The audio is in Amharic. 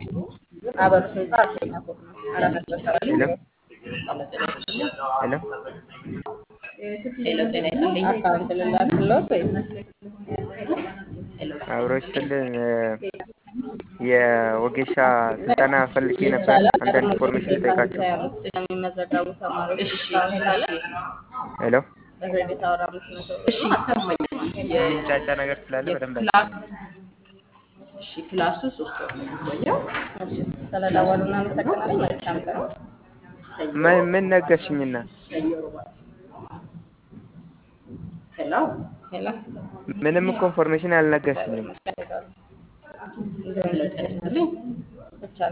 አበሩ ህንፃ አራተኛ ፎቅ ነው። አራት መቶ አስራ ሄሎ አራት ሄሎ ሄሎ ጤና ይስጥልኝ። አካውንት ልላክልዎት ወይስ አብሮ ይስጥልን። የወጌሻ ስልጠና ፈልጌ ነበር። ይቻላል? አንዳንድ ቀድሞ ኢንፎርሜሽን ክሬዲት ልጠይቃቸው። አምስት የሚመዘገቡ ተማሪዎች እሺ ዲስካውንት አለ። ሄሎ በክሬዲት አወር አምስት መቶ ብር እሺ ነው። ይሰማኛል። የሚንጫጫ ነገር ስላለ በደንብ የክላስ እሺ ክላሱ ሶስት ወር ነው የሚቆየው። እሺ፣ ስለደወሉ እናመሰግናለን። መልካም ቀን። ሰኞ ምን ምን ነገርሽኝና? ሰኞ ሮባ ሄሎ ሄሎ ምንም እኮ ኢንፎርሜሽን አልነገርሽኝም። መስቀል ሄሎ ጤና ይስጥልኝ።